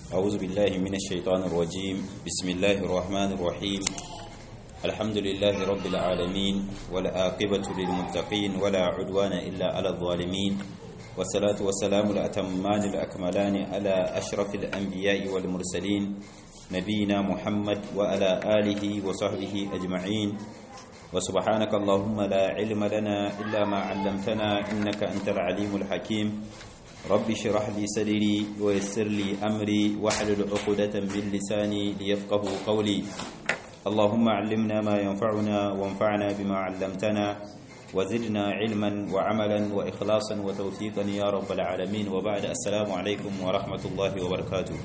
أعوذ بالله من الشيطان الرجيم بسم الله الرحمن الرحيم الحمد لله رب العالمين والآقبة للمتقين ولا عدوان إلا على الظالمين والصلاة والسلام الأتمان الأكملان على أشرف الأنبياء والمرسلين نبينا محمد وعلى آله وصحبه أجمعين وسبحانك اللهم لا علم لنا إلا ما علمتنا إنك أنت العليم الحكيم رب اشرح لي صدري ويسر لي أمري واحلل عقدة من لساني ليفقه قولي اللهم علمنا ما ينفعنا وانفعنا بما علمتنا وزدنا علما وعملا وإخلاصا وتوفيقا يا رب العالمين وبعد السلام عليكم ورحمة الله وبركاته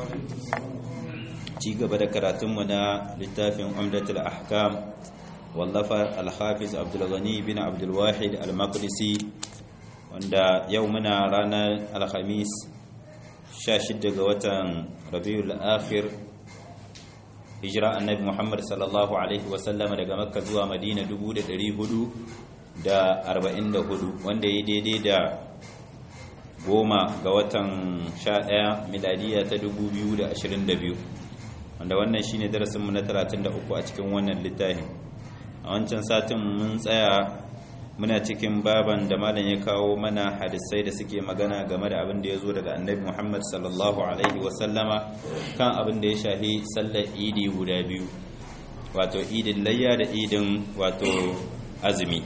ci gaba da karatunmu na littafin umdatul ahkam wallafa al-hafiz abdul ghani bin abdul wahid al-maqdisi wanda yau muna ranar alhamis 16 ga watan rabiul akhir hijira annabi muhammad sallallahu alaihi wasallama daga makka zuwa madina 444 wanda ya daidai da goma ga watan 11 miladiya ta 2022 wanda wannan shine darasinmu na 33 a cikin wannan littafin a wancan satin mun tsaya muna cikin baban da malam ya kawo mana hadisai da suke magana game da abin da ya zo daga annabi muhammad sallallahu alaihi wasallama kan abin da ya shahi sallar idi guda biyu wato idin layya da idin wato azumi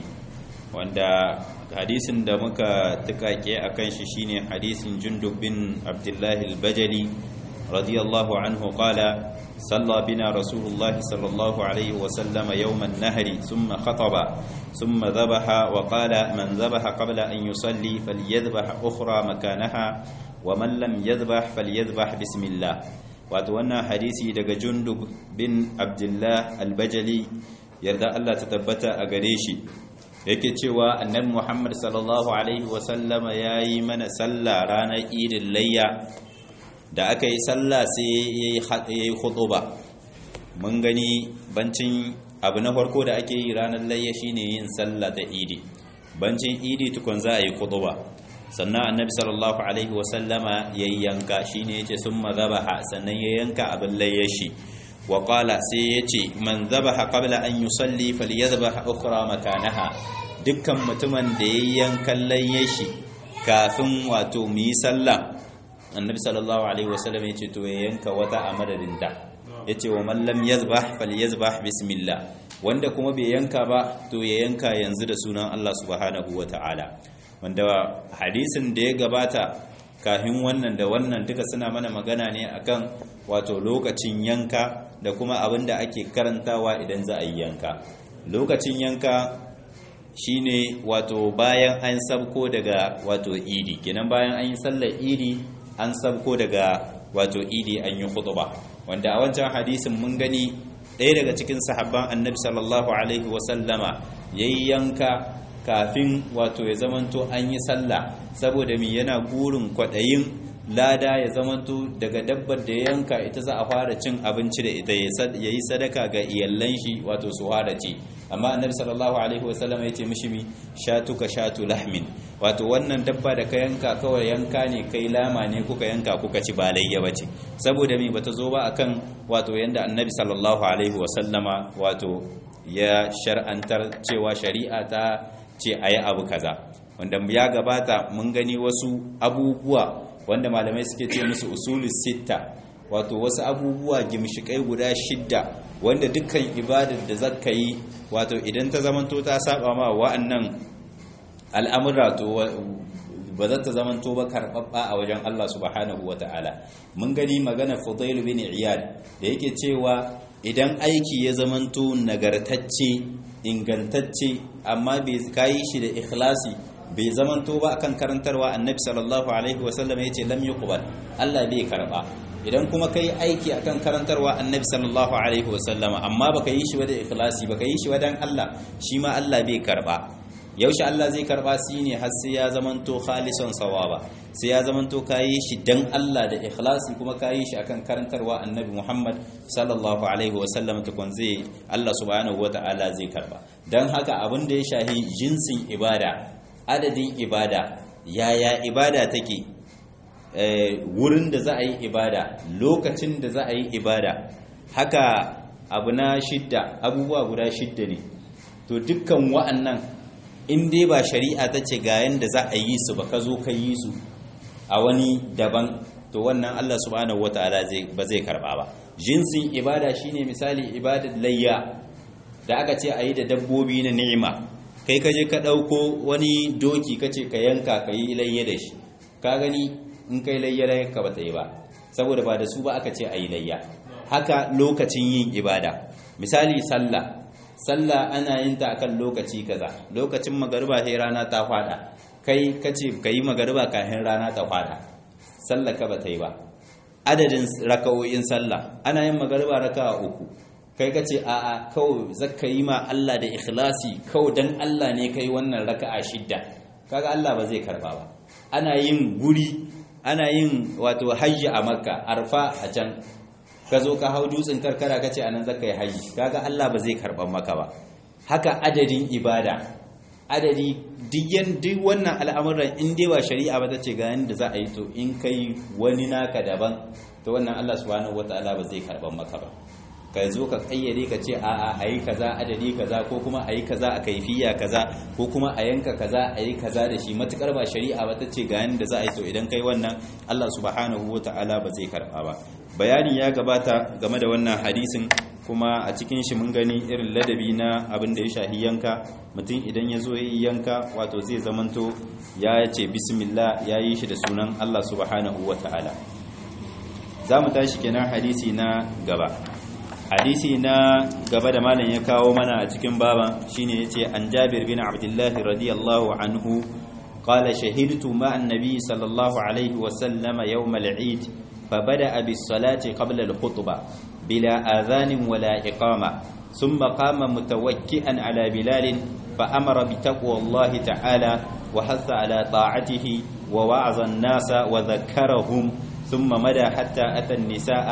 wanda hadisin da muka tukake a kan shi shine hadisin jundub bin abdullahi al-bajali radiyallahu anhu qala صلى بنا رسول الله صلى الله عليه وسلم يوم النهر ثم خطب ثم ذبح وقال من ذبح قبل أن يصلي فليذبح أخرى مكانها ومن لم يذبح فليذبح بسم الله وأتوانا حديثي دق جندب بن عبد الله البجلي يرضى الله تتبت أغريشي yake cewa annabi Muhammad sallallahu alaihi wasallama yayi mana sallah ranar idin layya da aka yi sallah sai ya yi ba mun gani bancin abu na farko da ake yi ranar layya shine yin sallah da idi bancin idi tukun za a yi ba sannan annabi sallallahu alaihi wasallama ya yi yanka shine yace summa zabaha sannan ya yanka abin layya shi wa qala sai yace man zabaha qabla an yusalli falyadhbah ukhra makanaha dukkan mutumin da ya yankan layya shi kafin wato mu yi sallah annabi sallallahu alaihi wasallam ya ce to ya yanka wata a madadinta ya ce wa mallam yazbah fal yazbah bismillah wanda kuma bai yanka ba to ya yanka yanzu da sunan Allah subhanahu wa ta'ala wanda hadisin da ya gabata kafin wannan da wannan duka suna mana magana ne akan wato lokacin yanka da kuma abin da ake karantawa idan za a yi yanka lokacin yanka shine wato bayan an sabko daga wato idi kenan bayan an yi sallar idi an sabko daga wato idi an yi khutba wanda a wancan hadisin mun gani ɗaya daga cikin sahabban annabi sallallahu alaihi wasallama yayi yanka kafin wato ya zamanto an yi sallah saboda mi yana gurin kwaɗayin lada ya zamanto daga dabbar da ya yanka ita za a fara cin abinci da ita ya yi sadaka ga iyallan shi wato su fara ci amma annabi sallallahu alaihi wasallam ya ce mishi mi shatuka shatu lahmin wato wannan dabba da ka yanka kawai yanka ne kai lama ne kuka yanka kuka ci ba layya bace saboda mi bata zo ba akan wato yanda annabi sallallahu alaihi wasallama wato ya shar'antar cewa shari'a ta ce ayi abu kaza wanda ya gabata mun gani wasu abubuwa wanda malamai suke ce musu usulus sitta wato wasu abubuwa gimshikai guda shidda wanda dukkan ibadar da zaka yi wato idan ta zamanto ta saba ma wa'annan al'amura to ba za ta zamanto ba karɓaɓɓa a wajen Allah subhanahu wa ta'ala mun gani magana Fudail bin Iyad da yake cewa idan aiki ya zamanto nagartacce ingantacce amma bai kayi shi da ikhlasi bai zamanto ba akan karantarwa annabi sallallahu alaihi wasallam yace lam yuqbal Allah bai karba idan kuma kai aiki akan karantarwa annabi sallallahu alaihi wasallama amma baka yi shi ba da ikhlasi baka yi shi ba dan Allah shi ma Allah bai karba yaushe Allah zai karba shi ne har sai ya zamanto khalisan sawaba sai ya zamanto kayi shi dan Allah da ikhlasi kuma kayi shi akan karantarwa annabi Muhammad sallallahu alaihi wasallam tukun zai Allah subhanahu wataala zai karba dan haka abin da ya shahi jinsin ibada adadin ibada yaya ibada take wurin da za a yi ibada lokacin da za a yi ibada haka abu na shidda abubuwa guda shidda ne to dukkan wa'annan in dai ba shari'a ta ce ga yanda za a yi su ba ka zo ka yi su a wani daban to wannan Allah subhanahu wataala ba zai karba ba jinsin ibada shine misali ibadar layya da aka ce a yi da dabbobi na ni'ima kai ka je ka ɗauko wani doki ka ce ka yanka ka yi layya da shi ka gani in kai layya ka ba ta yi ba saboda ba da su ba aka ce a yi layya haka lokacin yin ibada misali sallah sallah ana yin ta akan lokaci kaza lokacin magariba sai rana ta fada kai kace kai magariba kafin rana ta fada sallah ka ba ta yi ba adadin raka'o'in sallah ana yin magariba raka'a uku kai kace a a kawai zakka yi ma Allah da ikhlasi kawai dan Allah ne kai wannan raka'a shidda kaga Allah ba zai karba ba ana yin guri ana yin wato hajji a makka arfa a can ka zo ka hau dutsen karkara ka ce anan zaka yi hajji kaga Allah ba zai karban maka ba haka adadin ibada adadi duk duk wannan al'amuran in dai ba shari'a ba ta ce ga yanda za a yi to in kai wani naka daban to wannan Allah subhanahu wataala ba zai karban maka ba ka zo ka kayyade ka ce a'a a yi kaza adadi kaza ko kuma a yi kaza a kaifiya kaza ko kuma a yanka kaza a yi kaza da shi matukar ba shari'a ba ta ce ga yanda za a yi to idan kai wannan Allah subhanahu wataala ba zai karba ba bayani ya gabata game da wannan hadisin kuma a cikin shi mun gani irin ladabi na abin da ya shahi yanka mutum idan ya zo ya yi yanka wato zai zamanto ya ce bismillah ya yi shi da sunan Allah subhanahu wataala za mu tashi kenan hadisi na gaba hadisi na gaba da malam ya kawo mana a cikin baban shine yace an Jabir bin Abdullah radiyallahu anhu qala shahidtu ma annabi sallallahu alaihi wa sallama yawm al-eid فبدأ بالصلاة قبل الخطبة بلا آذان ولا إقامة ثم قام متوكئا على بلال فأمر بتقوى الله تعالى وحث على طاعته ووعظ الناس وذكرهم ثم مدى حتى أتى النساء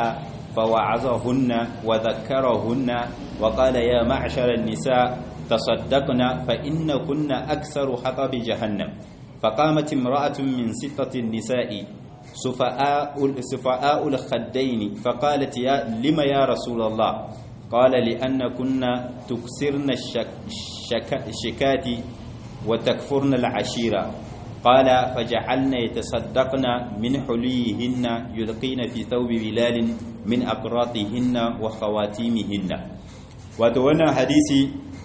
فوعظهن وذكرهن وقال يا معشر النساء تصدقنا فإن كنا أكثر حطب جهنم فقامت امرأة من ستة النساء سفاء سفاء الخدين فقالت يا لما يا رسول الله قال لأن كنا تكسرن الشكات وتكفرن العشيرة قال فجعلنا يتصدقن من حليهن يلقين في ثوب بلال من أقراطهن وخواتيمهن وتوانا حديثي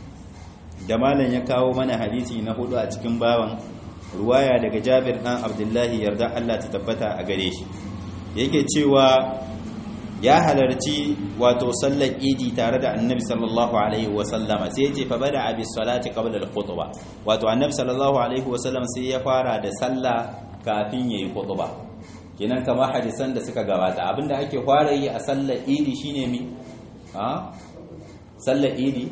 جمالا يكاو من حديثي نقول أتكم باوا ruwaya daga jabir ɗan abdullahi yarda Allah ta tabbata a gare shi yake cewa ya halarci wato sallar idi tare da annabi sallallahu alaihi wasallama sai ce fa bada abi salati qabla al-khutbah wato annabi sallallahu alaihi wasallam sai ya fara da sallah kafin yayi khutba kenan kamar hadisan da suka gabata abinda ake fara yi a sallar idi shine mi ha sallar idi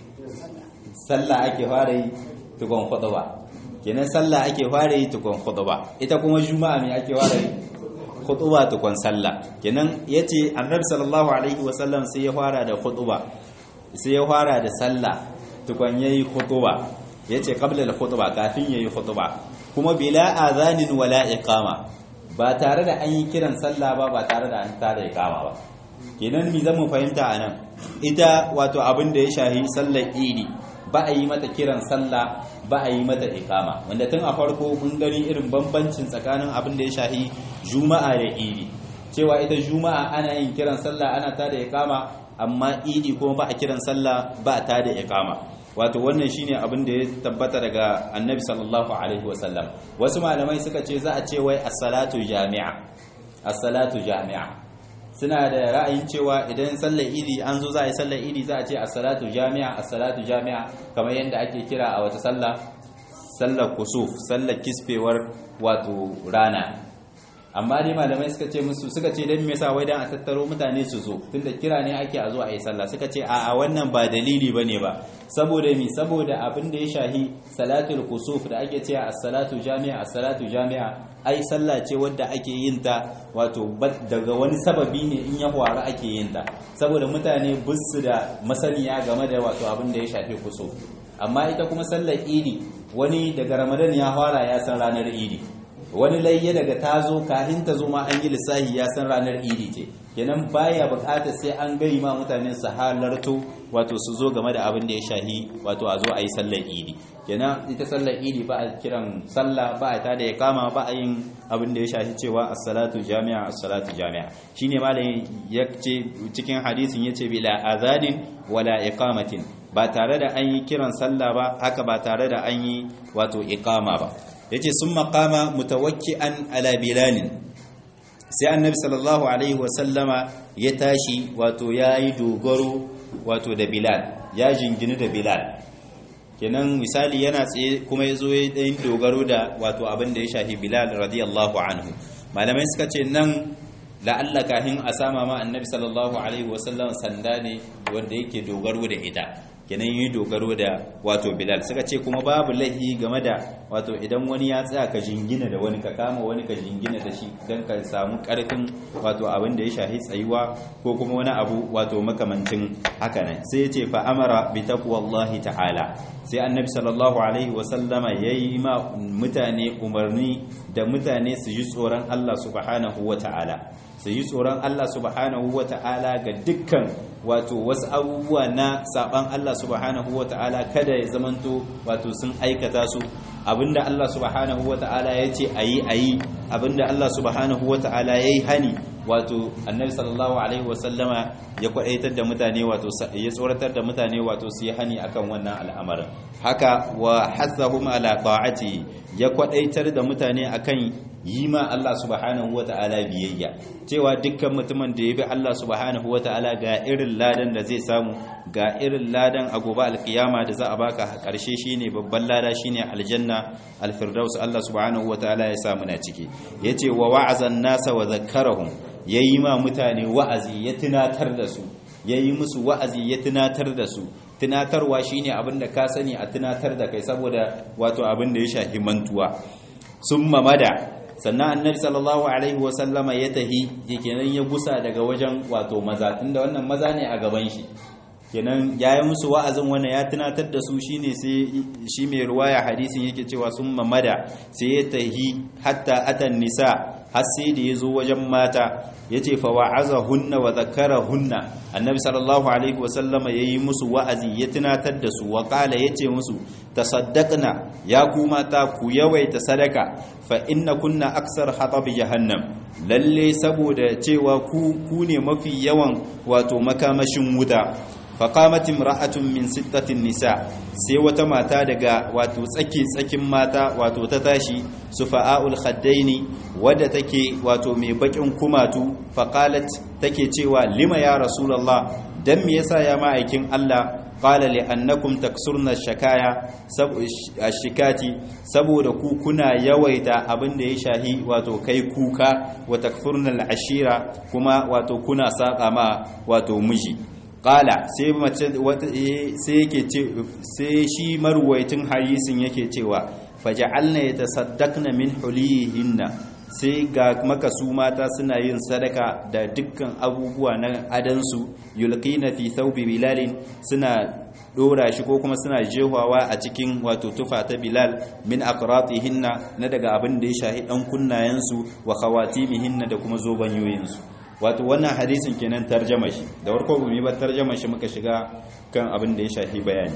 sallah ake fara yi tukun khutba kenan sallah ake fara yi tukun khutba ita kuma juma'a me ake fara yi khutba tukun sallah kenan yace annabi sallallahu alaihi wasallam sai ya fara da khutba sai ya fara da sallah tukun yayi khutba yace qabla al-khutba kafin yayi khutba kuma bila azanin wala iqama ba tare da an yi kiran sallah ba ba tare da an tada iqama ba kenan mi zamu fahimta anan ita wato abin da ya shahi sallar idi ba a yi mata kiran sallah ba a yi mata ikama wanda tun a farko mun gani irin bambancin tsakanin abin da ya shahi juma'a da idi cewa ita juma'a ana yin kiran sallah ana ta da ikama amma idi kuma ba a kiran sallah ba ta da ikama wato wannan shine abin da ya tabbata daga annabi sallallahu alaihi wasallam wasu malamai suka ce za a ce wai as-salatu jami'a as-salatu jami'a suna da ra'ayin cewa idan sallar idi an zo za a yi sallar idi za a ce as-salatu jami'a as-salatu jami'a kamar yadda ake kira a wata sallah sallar kusuf sallar kisfewar wato rana amma dai malamai suka ce musu suka ce dan me yasa wai dan a tattaro mutane su zo tunda kira ne ake a zo a yi sallah suka ce a a wannan ba dalili bane ba saboda mi saboda abin da ya shahi salatul kusuf da ake cewa as-salatu jami'a as-salatu jami'a ai sallah ce wadda ake yin ta wato daga wani sababi ne in ya faru ake yin ta saboda mutane bisu da masaniya game da wato abin da ya shafi kusuf amma ita kuma sallar idi wani daga ramadan ya fara ya san ranar idi wani layya daga ta zo kafin ta zo ma an yi lissahi ya san ranar idi ce kenan baya bukatar sai an gai ma mutanen su halarto wato su zo game da abin da ya shahi wato a zo a yi sallar idi kenan ita sallar idi ba a kiran sallah ba a tada ya kama ba a yin abin da ya shahi cewa as-salatu jami'a as-salatu jami'a shine malamin ya ce cikin hadisin yace bila azanin wala iqamatin ba tare da an yi kiran sallah ba haka ba tare da an yi wato iqama ba yace sun maqama mutawakki'an ala bilalin sai annabi sallallahu alaihi wasallama ya tashi wato yayi dogaro wato da bilal ya jingini da bilal kenan misali yana tsaye kuma yazo ya dan dogaro da wato abin da ya shafi bilal radiyallahu anhu malamai suka ce nan la'alla kahin a sama ma annabi sallallahu alaihi wasallam sanda ne wanda yake dogaro da ita kenan yi dogaro da wato bilal suka ce kuma babu laihi game da wato idan wani ya tsaya ka jingina da wani ka kama wani ka jingina da shi don ka samu karfin wato abin da ya shahi tsayuwa ko kuma wani abu wato makamancin haka nan sai ya ce fa amara bi taqwallahi ta'ala sai annabi sallallahu alaihi wa sallama yayi ma mutane umarni da mutane su ji tsoron Allah subhanahu wa ta'ala su yi tsoron Allah subhanahu wa ta'ala ga dukkan wato wasu abubuwa na saban Allah subhanahu wa ta'ala kada ya zamanto wato sun aikata su abinda Allah subhanahu wa ta'ala ya ce a yi a yi abinda Allah subhanahu wa ta'ala ya yi hani wato annabi sallallahu alaihi wasallama ya kwadaitar da mutane wato ya tsoratar da mutane wato su yi hani akan wannan al'amarin haka wa hazzahum ala ta'ati ya kwadaitar da mutane akan yi ma Allah subhanahu wata'ala biyayya cewa dukkan mutumin da ya bi Allah subhanahu wata'ala ga irin ladan da zai samu ga irin ladan a gobe alkiyama da za a baka karshe shine babban lada shine aljanna alfirdaus Allah subhanahu wata'ala ya samu na ciki yace wa wa'azan nasa wa zakkarahum yayi ma mutane wa'azi ya tunatar da su yayi musu wa'azi ya tunatar da su tunatarwa shine abin da ka sani a tunatar da kai saboda wato abin da ya shafi mantuwa summa mada sannan annabi sallallahu alaihi wasallama ya tahi kenan ya gusa daga wajen wato maza tunda wannan maza ne a gaban shi kenan yayi musu wa'azin wannan ya tunatar da su shine sai shi mai ruwaya hadisin yake cewa summa mada sai ya tahi hatta atan nisa har sai da yazo wajen mata yace fa wa'azahunna wa zakarahunna annabi sallallahu alaihi wasallama yayi musu wa'azi ya tunatar da su wa qala yace musu tasaddaqna ya ku mata ku yawaita sadaka fa inna kunna aksar hatab jahannam lalle saboda cewa ku ku ne mafi yawan wato makamashin wuta faqamat imra'atun min sittatin nisa sai wata mata daga wato tsaki tsakin mata wato ta tashi sufa'ul khaddaini wadda take wato mai bakin kumatu faqalat take cewa lima ya rasulullah dan me yasa ya ma'aikin Allah qala li annakum taksurna shakaya ashikati saboda ku kuna yawaita abin da ya shahi wato kai kuka wa takfurna ashira kuma wato kuna saka ma wato miji qala sai mace sai yake ce sai shi marwaitin hadisin yake cewa faj'alna yatasaddaqna min hulihinna sai ga maka su mata suna yin sadaka da dukkan abubuwa na adansu yulqina fi thawbi bilalin suna dora shi ko kuma suna jehawa a cikin wato tufa ta bilal min aqratihinna na daga abin da ya shahi dan kunnayensu wa khawatimihinna da kuma zobanyoyinsu wato wannan hadisin kenan tarjama shi da warko gumi ba tarjama shi muka shiga kan abin da ya shahi bayani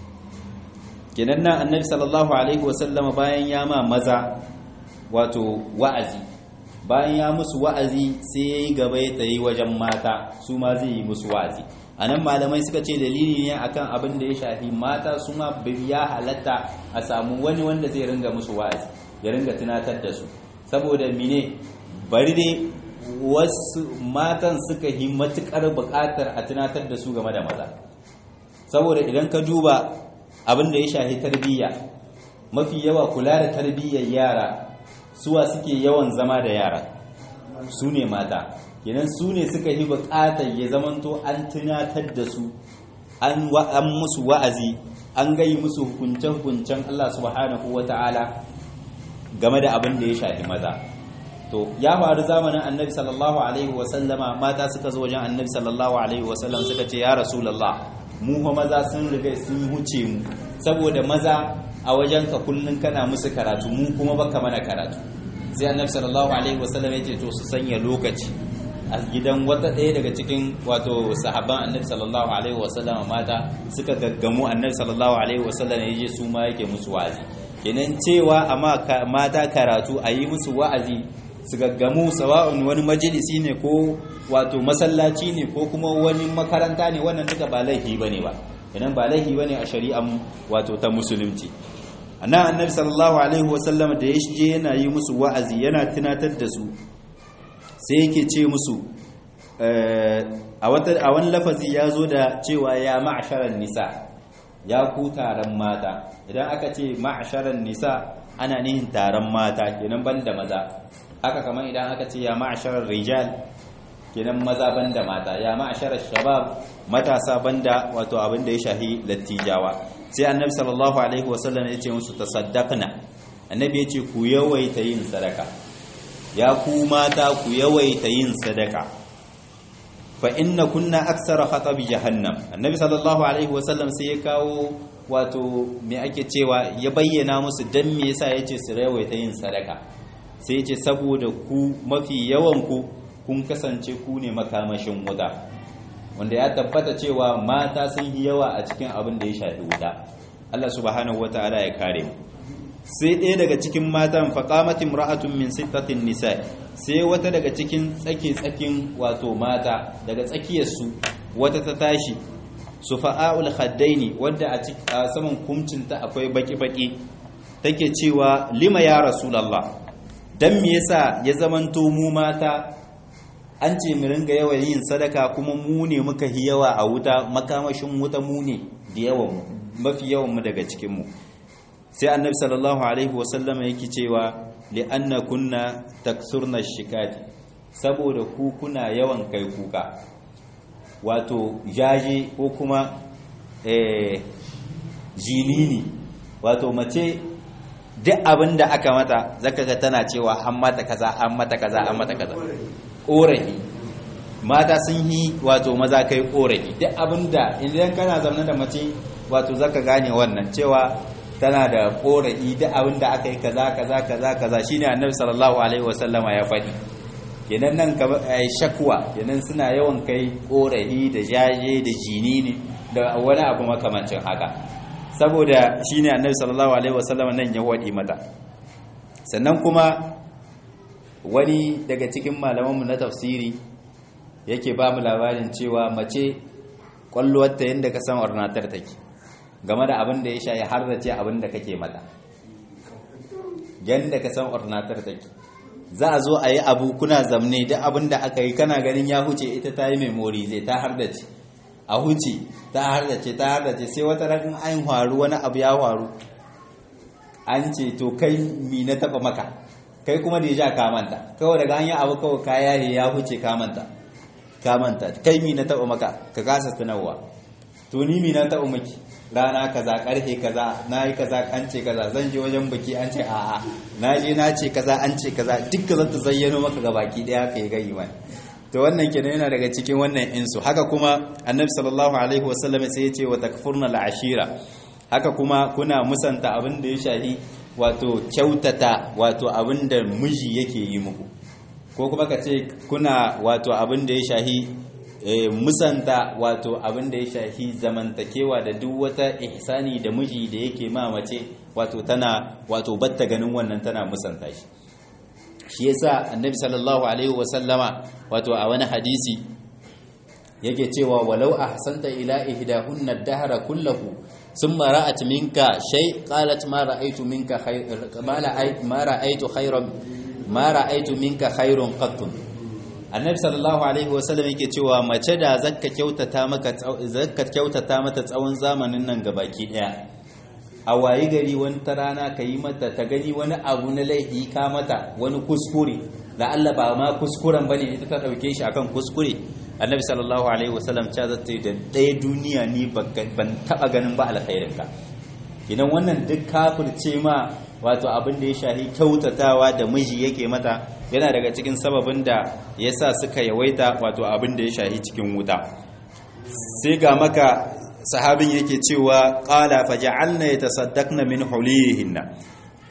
kenan nan annabi sallallahu alaihi wasallama bayan ya ma maza wato wa'azi bayan ya musu wa'azi sai ya yi gaba ya tsaye wajen mata su ma zai yi musu wa'azi a nan malamai suka ce dalili ne akan abin da ya shafi mata su ma ya halatta a samu wani wanda zai ringa musu wa'azi ya ringa tunatar da su saboda mine bari dai wasu matan suka yi matukar bukatar a tunatar da su game da maza saboda idan ka duba abin da ya shafi tarbiyya mafi yawa kula da tarbiyyar yara suwa suke yawan zama da yara su ne mata kenan su ne suka yi bukatar ya zamanto an tunatar da su an musu wa'azi an gai musu hukuncen-hukuncen Allah subhanahu wa ta'ala game da abin da ya shafi maza to ya faru zamanin annabi sallallahu alaihi wasallama mata suka zo wajen annabi sallallahu alaihi wasallam suka ce ya rasulallah mu fa maza sun riga sun huce mu saboda maza a wajen ka kullun kana musu karatu mu kuma baka mana karatu sai annabi sallallahu alaihi wasallam ya ce to su sanya lokaci a gidan wata ɗaya daga cikin wato sahabban annabi sallallahu alaihi wasallam mata suka gaggamu annabi sallallahu alaihi wasallam ya je su ma yake musu wa'azi kenan cewa amma mata karatu a yi musu wa'azi su gaggamu sawa'un wani majalisi ne ko wato masallaci ne ko kuma wani makaranta ne wannan duka ba laifi bane ba kenan ba laifi bane a shari'an wato ta musulunci annan annabi sallallahu alaihi wasallam da ya je yana yi musu wa'azi yana tunatar da su sai yake ce musu a wani lafazi ya zo da cewa ya ma'asharar nisa ya ku taron mata idan aka ce ma'asharar nisa ana nihin taron mata kenan banda maza haka kamar idan aka ce ya ma'asharar rijal kenan maza banda mata ya ma'asharar shabab matasa banda wato abin da ya shahi lattijawa sai annabi sallallahu alaihi wasallam ya ce musu tasaddaqna annabi ya ce ku yawaita yin sadaka ya ku mata ku yawaita yin sadaka fa inna kunna aksara khatabi jahannam annabi sallallahu alaihi wasallam sai ya kawo wato me ake cewa ya bayyana musu dan me yasa yace su yawaita yin sadaka sai yace saboda ku mafi yawan ku kun kasance ku ne makamashin wuta wanda ya tabbata cewa mata sun yi yawa a cikin abin da ya shafi wuta Allah subhanahu wataala ya kare mu sai ɗaya daga cikin matan faƙamatin ra'atun min sittatin nisa sai wata daga cikin tsake-tsakin wato mata daga tsakiyarsu wata ta tashi su fa'a'ul haddaini wadda a saman kumcinta akwai baki-baki take cewa lima ya rasulallah don me yasa ya zamanto mu mata an ce mu ringa yawan yin sadaka kuma mu ne muka yi yawa a wuta makamashin wuta mu ne da yawan mafi yawan mu daga cikinmu sai annabi sallallahu alaihi wasallama yake cewa li'anna kunna taksurna shikati saboda ku kuna yawan kai kuka wato jaje ko kuma eh jinini wato mace duk abin da aka mata zaka ga tana cewa an mata kaza an mata kaza an mata kaza korafi mata sun yi wato maza kai korafi duk abin da idan kana zaune da mace wato zaka gane wannan cewa tana da korafi duk abin da aka yi kaza kaza kaza kaza shine annabi sallallahu alaihi wasallama ya faɗi kenan nan ka shakwa kenan suna yawan kai korafi da jaje da jini ne da wani abu makamancin haka saboda shine annabi sallallahu alaihi wasallama nan ya wadi mata sannan kuma wani daga cikin malamanmu na tafsiri yake ba mu labarin cewa mace kwallowarta yadda ka san ornatar take game da abin da ya sha ya harrace abin da kake mata yadda ka san ornatar take za a zo a yi abu kuna zamne duk abin da aka yi kana ganin ya huce ita ta yi memori zai ta hardace a huce ta hardace ta hardace sai wata rakin an faru wani abu ya faru an ce to kai mi na taba maka kai kuma da ya ja kamanta kawai daga an yi abu kawai kaya ya huce kamanta kamanta kai mi na taba maka ka kasa tunarwa to ni mi na taba maki rana kaza karfe kaza na yi kaza an ce kaza zan je wajen baki an ce a'a na je na ce kaza an ce kaza dukka zan ta zayyano maka ga baki daya ka yi gayi wani to wannan kenan yana daga cikin wannan insu haka kuma annabi sallallahu alaihi wasallam sai ya ce wa takfurna al'ashira haka kuma kuna musanta abin da ya shahi wato kyautata wato abin da miji yake yi muku ko kuma ka ce kuna wato abin da ya shahi musanta wato abin da ya shafi zamantakewa da duk wata ihsani da miji da yake ma mace wato tana wato batta ganin wannan tana musanta shi shi yasa annabi sallallahu alaihi wasallama wato a wani hadisi yake cewa walau ahsanta ila ihdahunna ad-dahra kullahu thumma ra'at minka shay qalat ma ra'aytu minka khayr ma ra'aytu khayran ma ra'aytu minka khayrun qattun annabi sallallahu alaihi wasallam yake cewa mace da zakka kyautata maka zakka kyautata mata tsawon zamanin nan gabaki daya a wayi gari wani ta rana ka yi mata ta gani wani abu na laifi ka mata wani kuskure da Allah ba ma kuskuren bane ita ta dauke shi akan kuskure annabi sallallahu alaihi wasallam ta zata da ɗaya duniya ni ban taba ganin ba alkhairin ka idan wannan duk kafirce ma wato abin da ya shahi kyautatawa da miji yake mata yana daga cikin sababin da ya sa suka yawaita wato abin da ya shahi cikin wuta sai ga maka sahabin yake cewa qala faja'alna yatasaddaqna min hulihinna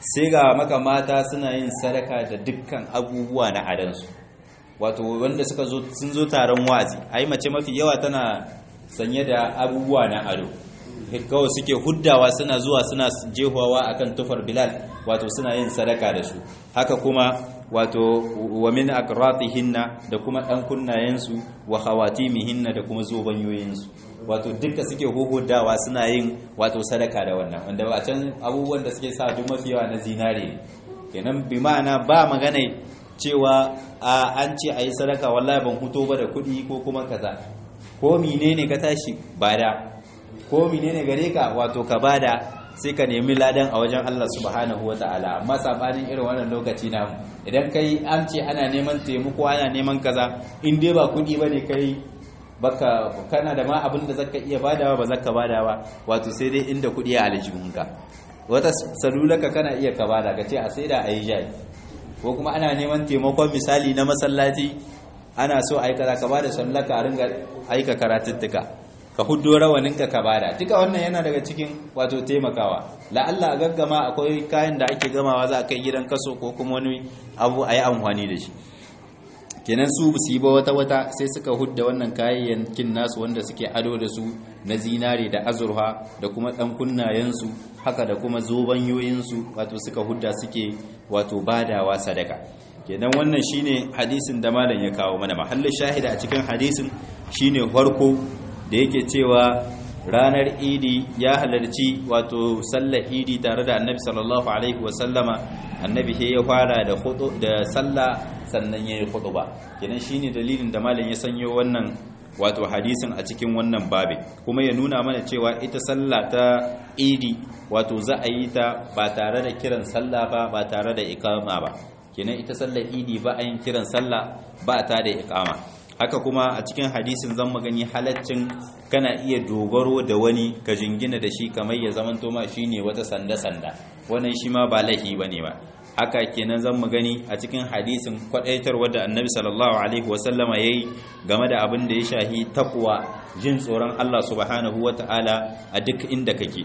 sai ga maka mata suna yin sadaka da dukkan abubuwa na adansu wato wanda suka zo sun zo taron wazi ai mace mafi yawa tana sanye da abubuwa na ado kawai suke huddawa suna zuwa suna jehuwa akan tufar bilal wato suna yin sadaka da su haka kuma wato wa min aqratihinna da kuma dan kunnayensu wa khawatimihinna da kuma zobanyoyinsu wato duka suke huhudawa suna yin wato sadaka da wannan wanda a can abubuwan da suke sa duk mafi yawa na zinare ne kenan bi ma'ana ba magana cewa an ce a yi sadaka wallahi ban huto ba da kuɗi ko kuma kaza ko menene ka tashi bada ko menene gare ka wato ka bada sai ka nemi ladan a wajen Allah subhanahu ta'ala amma sabanin irin wannan lokaci na idan kai an ce ana neman taimako ana neman kaza in dai ba kuɗi bane kai baka kana da ma abin da zaka iya badawa ba zaka badawa wato sai dai inda kuɗi a aljihunka wata salulaka kana iya ka bada ka ce a saida a yi jari ko kuma ana neman taimakon misali na masallaci ana so aika za ka bada sallaka a ringa aika karatuttuka ka huddo rawaninka ka bada duka wannan yana daga cikin wato taimakawa la'alla a gaggama akwai kayan da ake gamawa za a kai gidan kaso ko kuma wani abu a yi amfani da shi kenan su su yi ba wata wata sai suka hudda wannan kayayyakin nasu wanda suke ado da su na zinare da azurfa da kuma dan kunnayensu haka da kuma zobanyoyinsu wato suka hudda suke wato badawa sadaka kenan wannan shine hadisin da malam ya kawo mana mahallin shahida a cikin hadisin shine farko da yake cewa ranar idi ya halarci wato sallar idi tare da annabi sallallahu alaihi wasallama annabi sai ya fara da hudu da sallah sannan yayi khutba kenan shine dalilin da malam ya sanyo wannan wato hadisin a cikin wannan babi kuma ya nuna mana cewa ita sallah ta idi wato za a yi ta ba tare da kiran sallah ba ba tare da iqama ba kenan ita sallar idi ba a yin kiran sallah ba ta da iqama haka kuma a cikin hadisin zan magani halaccin kana iya dogaro da wani ka jingina da shi kamar ya zamanto ma shine wata sanda-sanda wannan shi ma ba laifi bane ba haka kenan zan magani a cikin hadisin kwadaitarwa da annabi sallallahu alaihi wasallama yayi game da abin da ya shahi takwa jin tsoron Allah subhanahu wataala a duk inda kake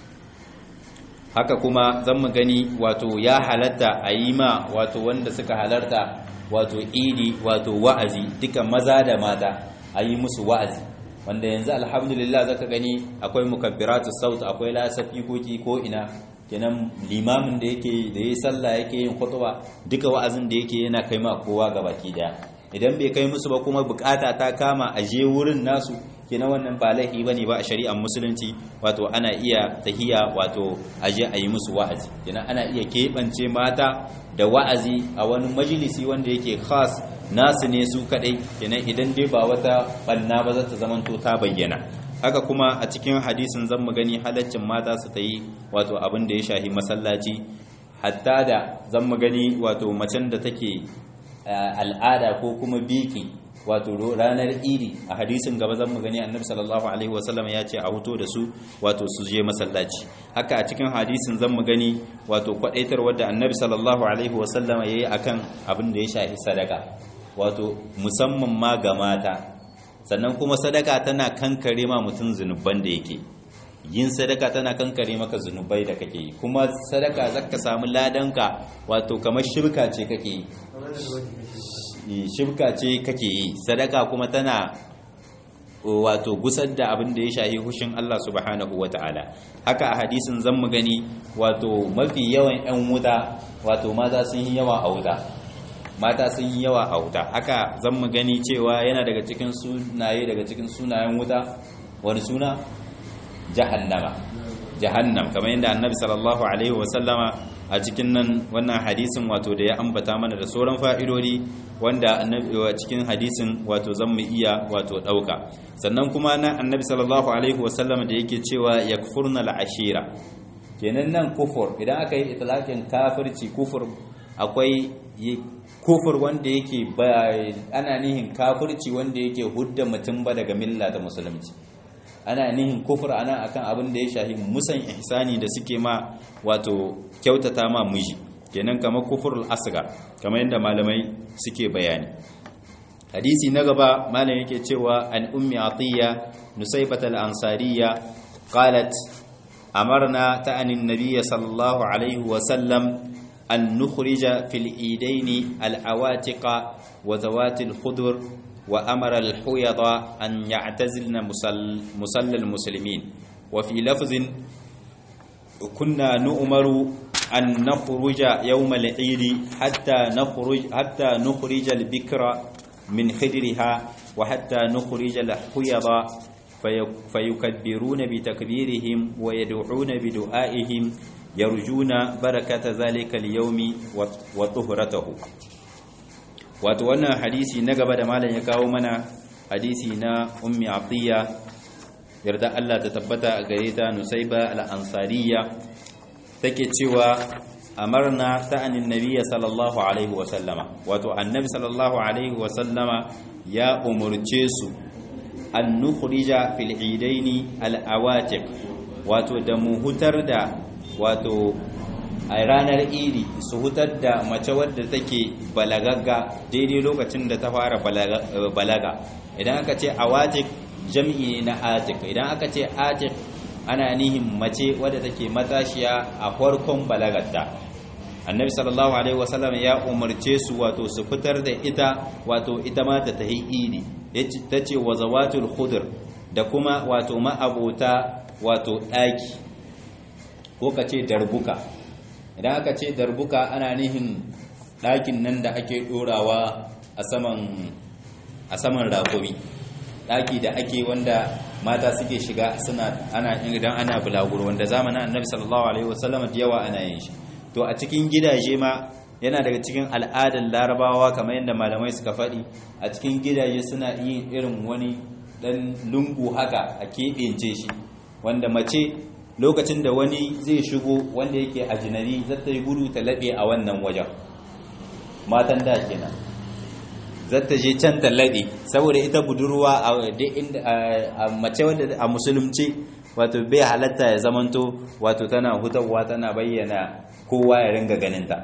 haka kuma zan magani wato ya halatta a yi ma wato wanda suka halarta wato idi wato wa'azi duka maza da mata a yi musu wa'azi wanda yanzu alhamdulillah zaka gani akwai mukabbiratu saut akwai lasafi koki ko ina kenan limamin da yake da yayi sallah yake yin khutba duka wa'azin da yake yana kai ma kowa gabaki daya idan bai kai musu ba kuma bukata ta kama a je wurin nasu kenan wannan ba laifi bane ba a shari'ar musulunci wato ana iya tahiya wato a je a yi musu wa'azi kenan ana iya keɓance mata da wa'azi a wani majalisi wanda yake khas nasu ne su kadai kenan idan dai ba wata banna ba za ta zamanto ta bayyana haka kuma a cikin hadisin zan mu gani halaccin mata su ta yi wato abin da ya shahi masallaci hatta da zan mu gani wato macen da take al'ada ko kuma biki wato ranar idi a hadisin gaba zan mu gani annabi sallallahu alaihi wasallam ya ce a huto da su wato su je masallaci haka a cikin hadisin zan mu gani wato kwadaitar wadda annabi sallallahu alaihi wasallam yayi akan abin da ya shafi sadaka wato musamman ma ga mata sannan kuma sadaka tana kankare ma mutum zunuban da yake yin sadaka tana kankare maka zunubai da kake yi kuma sadaka zaka samu ladanka wato kamar shirka ce kake yi shibka ce kake yi sadaka kuma tana wato gusar da abin da ya shahi hushin Allah subhanahu wata'ala haka a hadisin zan mu gani wato mafi yawan 'yan wuta wato mata sun yi yawa a wuta mata sun yi yawa a wuta haka zan mu gani cewa yana daga cikin sunaye daga cikin sunayen wuta wani suna jahannama jahannam kamar yadda annabi sallallahu alaihi wasallama a cikin nan wannan hadisin wato da ya ambata mana da sauran fa'idodi wanda annabi cikin hadisin wato zan mu iya wato dauka sannan kuma nan annabi sallallahu alaihi wasallama da yake cewa yakfurna al'ashira kenan nan kufur idan aka yi itlaqin kafirci kufur akwai kufur wanda yake ana nihin kafirci wanda yake hudda mutum ba daga milla da musulunci ana nihin kufur ana akan abin da ya shahi musan ihsani da suke ma wato kyautata ma miji kenan kamar kufurul asgar kamar yadda malamai suke bayani hadisi na gaba malam yake cewa an ummi atiya nusaybat al ansariya qalat amarna ta'ani an-nabiy sallallahu alaihi wa sallam an nukhrija fil idaini al-awatiqa wa zawati al-khudur wa amara al-huyada an ya'tazilna musalla al-muslimin wa fi lafzin kunna nu'maru أن نخرج يوم العيد حتى نخرج حتى نخرج البكر من خدرها وحتى نخرج الحيض فيكبرون بتكبيرهم ويدعون بدعائهم يرجون بركة ذلك اليوم وطهرته وتوانا حديثي نقب دمالا يكاو منا حديثي نا أم عطية يرضى الله تتبتا غريتا نسيبة الأنصارية take cewa amarna ta'anin nabiyya sallallahu alaihi wasallama wato annabi sallallahu alaihi wasallama ya umurce su an nukhrija fil idaini al awatiq wato da mu hutar da wato a ranar idi su hutar da mace wadda take balagagga daidai lokacin da ta fara balaga idan aka ce awatiq jam'i na atiq idan aka ce atiq ana nihin mace wadda take matashiya a farkon balagarta annabi sallallahu alaihi wasallam ya umarce su wato su fitar da ita wato ita ma ta tahi idi ta ce wa zawatul khudr da kuma wato ma'abota wato daki ko ka ce darbuka idan aka ce darbuka ana nihin dakin nan da ake dorawa a saman a saman rakumi daki da ake wanda mata suke shiga suna ana idan ana bulaguro wanda zamanin annabi sallallahu alaihi wasallam da yawa ana yin shi to a cikin gidaje ma yana daga cikin al'adar larabawa kamar yadda malamai suka faɗi a cikin gidaje suna yin irin wani dan lungu haka a keɓence shi wanda mace lokacin da wani zai shigo wanda yake ajinari zata yi gudu ta laɓe a wannan wajen matan da kenan zata je can tallaɗe saboda ita budurwa a mace wadda a musulunci wato bai halatta ya zamanto wato tana hutawa tana bayyana kowa ya ringa ganinta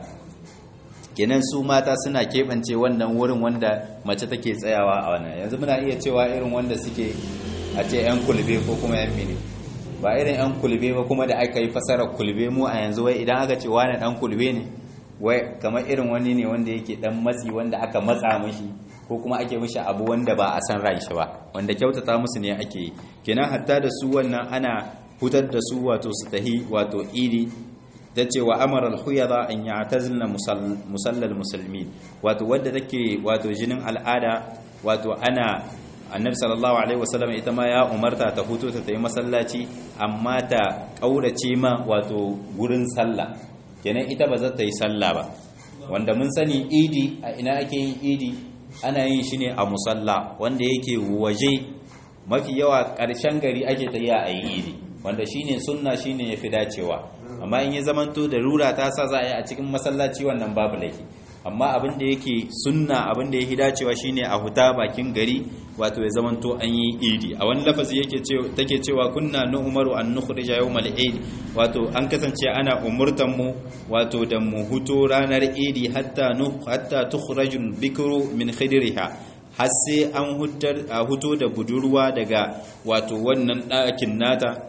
kenan su mata suna keɓance wannan wurin wanda mace take tsayawa a wannan yanzu muna iya cewa irin wanda suke a ce 'yan kulbe ko kuma 'yan mini ba irin 'yan kulbe ba kuma da aka yi fasarar kulbe mu a yanzu wai idan aka ce wani ɗan kulbe ne wai kamar irin wani ne wanda yake dan matsi wanda aka matsa mashi ko kuma ake mishi abu wanda ba a san ran shi ba wanda kyautata musu ne ake yi kenan hatta da su wannan ana hutar da su wato su tahi wato idi ta ce wa amara al-huyada an ya'tazilna musallal musulmi wato wadda take wato jinin al'ada wato ana annabi sallallahu alaihi wasallam ita ma ya umarta ta huto ta tayi masallaci amma ta kaurace ma wato gurin sallah kenan ita ba za ta yi sallah ba wanda mun sani idi a ina ake yin idi ana yin shi ne a musalla wanda yake waje mafi yawa ƙarshen gari ake tafiya a yi idi wanda shine sunna shine yafi dacewa amma in ya zamanto da rura ta sa za a yi a cikin masallaci wannan babu laifi amma abin da yake sunna abin da yake dacewa shine a huta bakin gari wato ya zamanto an yi idi a wani lafazi yake cewa take cewa kunna nu umaru an nukhrija yawmal eid wato an kasance ana umurtan mu wato da mu huto ranar idi hatta nu hatta tukhrajul bikru min khidriha har sai an huto da budurwa daga wato wannan ɗakin nata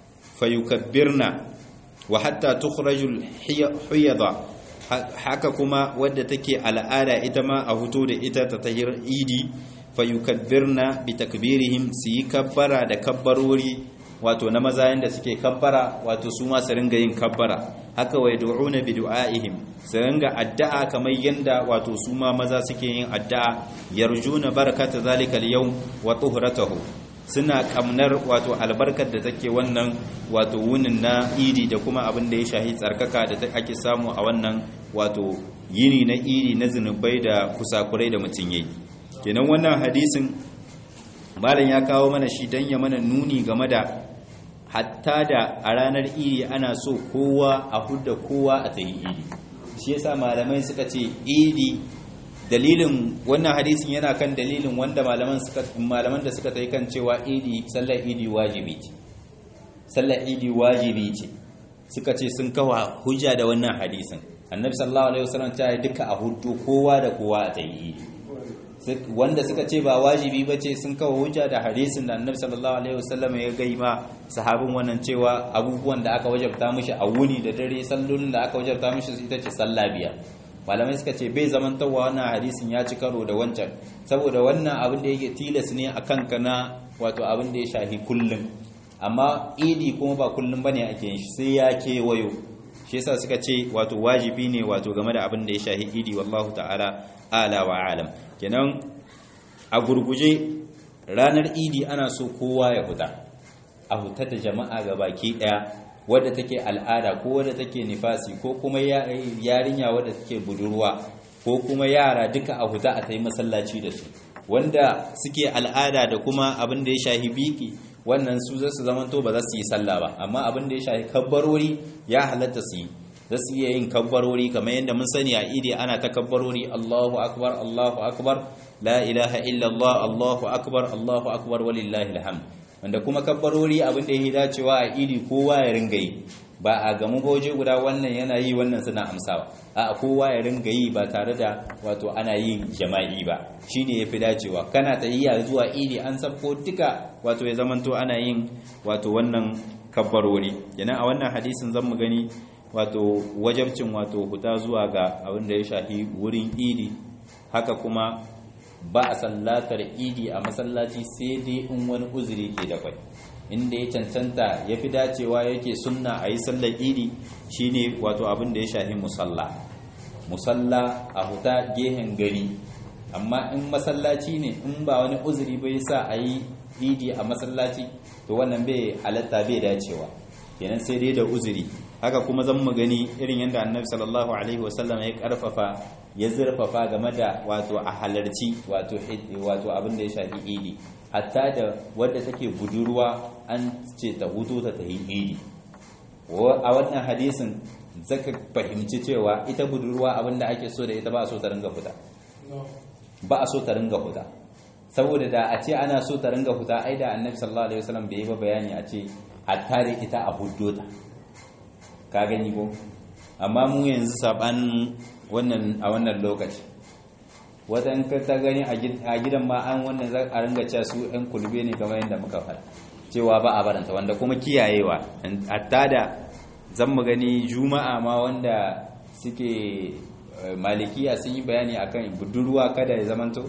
fayukabbirna wa hatta tukhrajul hiyada haka kuma wadda take al'ada ita ma a huto da ita ta tahir idi fayukabbirna bi takbirihim su yi kabbara da kabbarori wato na maza yanda suke kabbara wato su ma su ringa yin kabbara haka wai du'una bi du'aihim su ringa addu'a kamar yanda wato su ma maza suke yin addu'a yarjuna barakata zalika al-yawm wa tuhratahu suna kamnar wato albarkar da take wannan wato wunin na idi da kuma abin da ya shahi tsarkaka da ake samu a wannan wato yini na idi na zunubai da kusakurai da mutum yayi kenan wannan hadisin malam ya kawo mana shi dan ya mana nuni game da hatta da a ranar idi ana so kowa a hudda kowa a tayi idi shi yasa malamai suka ce idi dalilin wannan hadisin yana kan dalilin wanda malaman suka malaman da suka tayi kan cewa idi sallar idi wajibi ce sallar idi wajibi ce suka ce sun kawo hujja da wannan hadisin annabi sallallahu alaihi wasallam ta yi duka a hudu kowa da kowa a tayi idi wanda suka ce ba wajibi ba ce sun kawo hujja da hadisin da annabi sallallahu alaihi wasallam ya gai ma sahabin wannan cewa abubuwan da aka wajabta mishi a wuni da dare sallolin da aka wajabta mishi ita ce sallah biyar malamai suka ce bai zamantawa wannan hadisin ya ci karo da wancan saboda wannan abin da yake tilas ne a kanka na wato abin da ya shafi kullum amma idi kuma ba kullum bane ake yin shi sai ya kewayo shi yasa suka ce wato wajibi ne wato game da abin da ya shafi idi wallahu ta'ala ala wa alam kenan a gurguje ranar idi ana so kowa ya fita a huta da jama'a ga baki daya wadda take al'ada ko wadda take nifasi ko kuma yarinya wadda take budurwa ko kuma yara duka a huta a ta yi masallaci da su wanda suke al'ada da kuma abin da ya shahi biki wannan su zasu zamanto ba za su yi sallah ba amma abin da ya shahi kabbarori ya halatta su yi za su iya yin kabbarori kamar yadda mun sani a idi ana ta kabbarori Allahu akbar Allahu akbar la ilaha illallah Allahu akbar Allahu akbar walillahi alhamd wanda kuma kabbarori abin da ya dacewa a idi kowa ya ringa yi ba a gamu goje guda wannan yana yi wannan suna amsawa a kowa ya ringa yi ba tare da wato ana yin jama'i ba shine yafi dacewa kana tayyiya zuwa idi an sabko duka wato ya zamanto ana yin wato wannan kabbarori kenan a wannan hadisin zan mu gani wato wajabcin wato huta zuwa ga abin da ya shafi wurin idi haka kuma ba a sallatar idi a masallaci sai dai in wani uzuri ke da kwai inda ya cancanta ya fi dacewa yake sunna a yi sallar idi shine wato abin da ya shafi musalla musalla a huta gehen gari amma in masallaci ne in ba wani uzuri bai sa a yi idi a masallaci to wannan bai halatta bai dacewa kenan sai dai da uzuri haka kuma zan mu gani irin yadda annabi sallallahu alaihi wasallam ya karfafa ya zurfafa game da wato a halarci wato wato abin da ya shafi idi hatta da wadda take budurwa an ce ta hutu ta ta yi idi a wannan hadisin zaka fahimci cewa ita budurwa abin da ake so da ita ba a so ta ringa fita ba a so ta ringa fita saboda da a ce ana so ta ringa fita ai da annabi sallallahu alaihi wasallam bai yi ba bayani a ce hatta da ita a huddo ta ka gani ko amma mu yanzu saban wannan a wannan lokaci wadan ka ta gani a gidan ma an wannan za a ringa cewa su ɗan kulbe ne kamar yadda muka faɗa cewa ba a baranta wanda kuma kiyayewa hatta da zan mu gani juma'a ma wanda suke malikiya sun yi bayani akan budurwa kada ya zamanto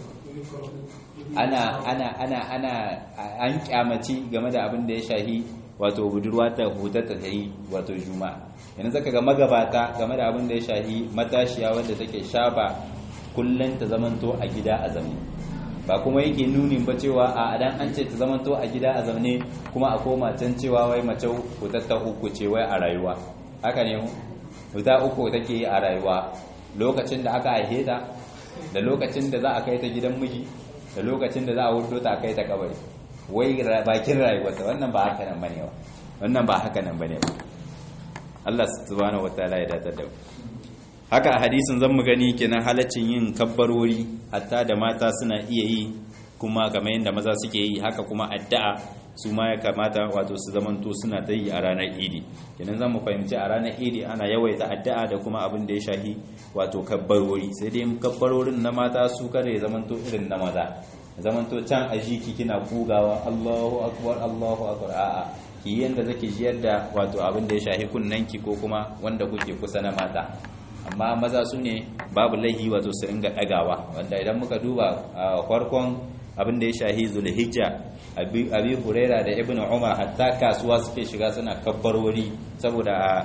ana ana ana ana an kyamaci game da abin da ya shahi wato budurwa ta hutata ta yi wato juma'a yanzu zaka ga magabata game da abin da ya shahi matashiya wadda take shafa kullum ta zamanto a gida a zamne ba kuma yake nunin ba cewa a adan an ce ta zamanto a gida a zamne kuma a koma can cewa wai mace hutatta uku ce wai a rayuwa haka ne mu huta uku take yi a rayuwa lokacin da aka haife ta da lokacin da za a kai ta gidan miji da lokacin da za a hudo ta kai ta kabari wai bakin rayuwarta wannan ba haka nan bane ba wannan ba haka nan bane ba Allah subhanahu wataala ya datar da mu haka a hadisin zan mu gani kenan halaccin yin kabbarori hatta da mata suna iya yi kuma kamar yadda maza suke yi haka kuma addu'a su ma ya kamata wato su zamanto suna ta yi a ranar idi kenan zan mu fahimci a ranar idi ana yawaita addu'a da kuma abin da ya shahi wato kabbarori sai dai kabbarorin na mata su kada ya zamanto irin na maza zamanto can a jiki kina kugawa Allahu akbar Allahu akbar a'a ki yanda zake jiyar da wato abin da ya shahi kunnanki ko kuma wanda kuke kusa na mata amma maza su ne babu laihi wato su ringa dagawa wanda idan muka duba a farkon abin da ya shahi zulhijja abi huraira da ibnu umar hatta kasuwa suke shiga suna kabbarwari saboda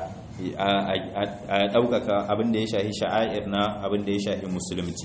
a ɗaukaka abin da ya shahi sha'air na abin da ya shahi musulunci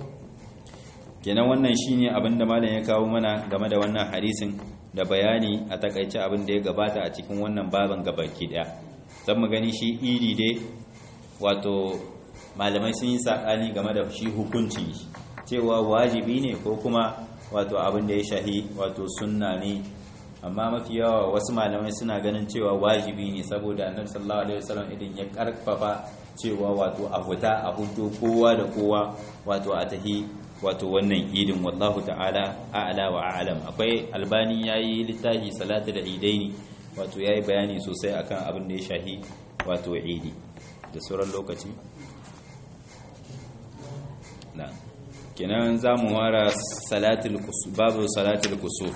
kenan wannan shine abin da malam ya kawo mana game da wannan hadisin da bayani a takaice abin da ya gabata a cikin wannan baban gabaki daya zan mu gani shi idi dai wato malamai sun yi sakani game da shi hukunci cewa wajibi ne ko kuma wato abin da ya shahi wato sunna ne amma mafi yawa wasu malamai suna ganin cewa wajibi ne saboda annabi sallallahu alaihi wasallam idan ya karfafa cewa wato a huta a huto kowa da kowa wato a tahi wato wannan idin wallahu ta'ala a'la wa a'lam akwai albani yayi littafi salatu da idaini wato yayi bayani sosai akan abin da ya shahi wato idi da sauran lokaci na kenan za mu wara babu salatul kusuf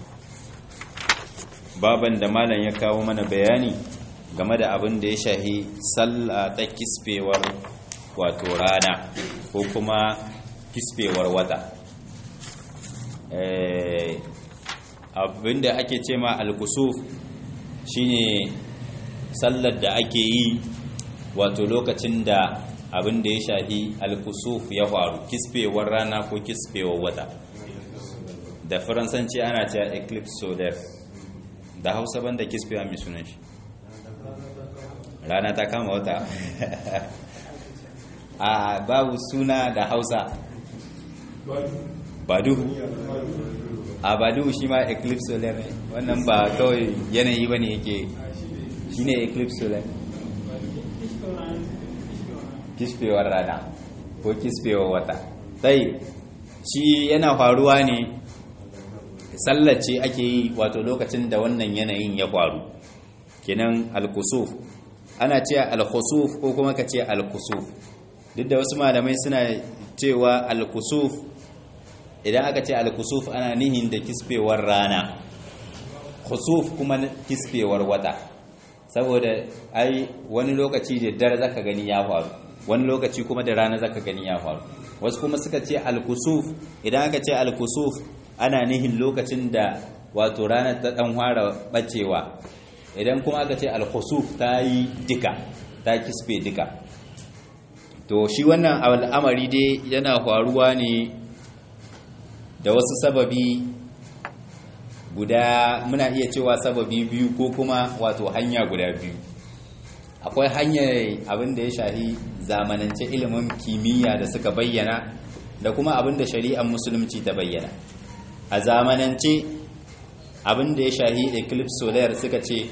baban da malam ya kawo mana bayani game da abin da ya shahi sallah ta kisfewar wato rana ko kuma kisfewar wata abin da ake ce ma al-kusuf shine sallar da ake yi wato lokacin da abin da ya shahi al-kusuf ya faru kisfewar rana ko kisfewar wata da faransanci ana cewa eclipse solar da hausa banda kisfewa mai sunan shi rana ta kama wata a babu suna da hausa baduhu a baduhu shi ma eclipse solar ne wannan ba kawai yanayi ba ne yake shi ne eclipse solar kisfewar rana ko kisfewar wata sai shi yana faruwa ne sallace ake yi wato lokacin da wannan yanayin ya faru kenan al-kusuf ana ce al-khusuf ko kuma ka ce al-kusuf duk da wasu malamai suna cewa al-kusuf idan aka ce al-kusuf ana nihin da kisfewar rana khusuf kuma kisfewar wata saboda ai wani lokaci da dare zaka gani ya faru wani lokaci kuma da rana zaka gani ya faru wasu kuma suka ce al-kusuf idan aka ce al-kusuf ana nihin lokacin da wato ranar ta dan fara bacewa idan kuma aka ce al-khusuf ta yi dika ta kisfe dika to shi wannan al'amari dai yana faruwa ne da wasu sababi guda muna iya cewa sababi biyu ko kuma wato hanya guda biyu akwai hanyar abin da ya shahi zamanance ilimin kimiyya da suka bayyana da kuma abin da shari'ar musulunci ta bayyana a zamanance abin da ya shahi eclipse solar suka ce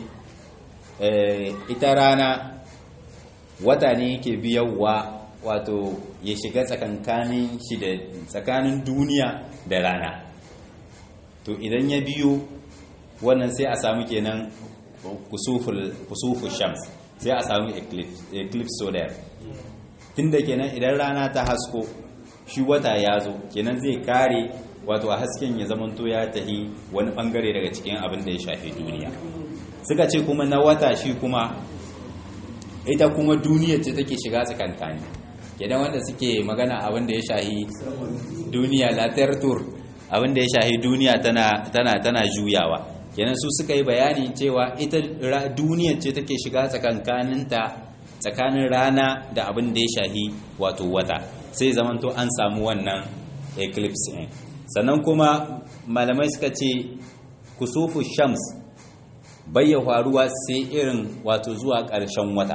ita rana wata ne yake biyarwa wato ya shiga tsakankanin shi da tsakanin duniya da rana to idan ya biyo wannan sai a samu kenan kusuful shams sai a samu eclipse solar tunda kenan idan rana ta hasko shi wata ya zo kenan zai kare wato a hasken ya zamanto ya tahi wani bangare daga cikin abin da ya shafi duniya suka ce kuma na wata shi kuma ita kuma duniya ce take shiga tsakantani kenan wanda suke magana abin da ya shahi duniya latar tur abin da ya shahi duniya tana tana tana juyawa kenan su suka yi bayani cewa ita duniya ce take shiga tsakankaninta tsakanin rana da abin da ya shahi wato wata sai zamanto an samu wannan eclipse ne sannan kuma malamai suka ce kusufu shams bayya faruwa sai irin wato zuwa ƙarshen wata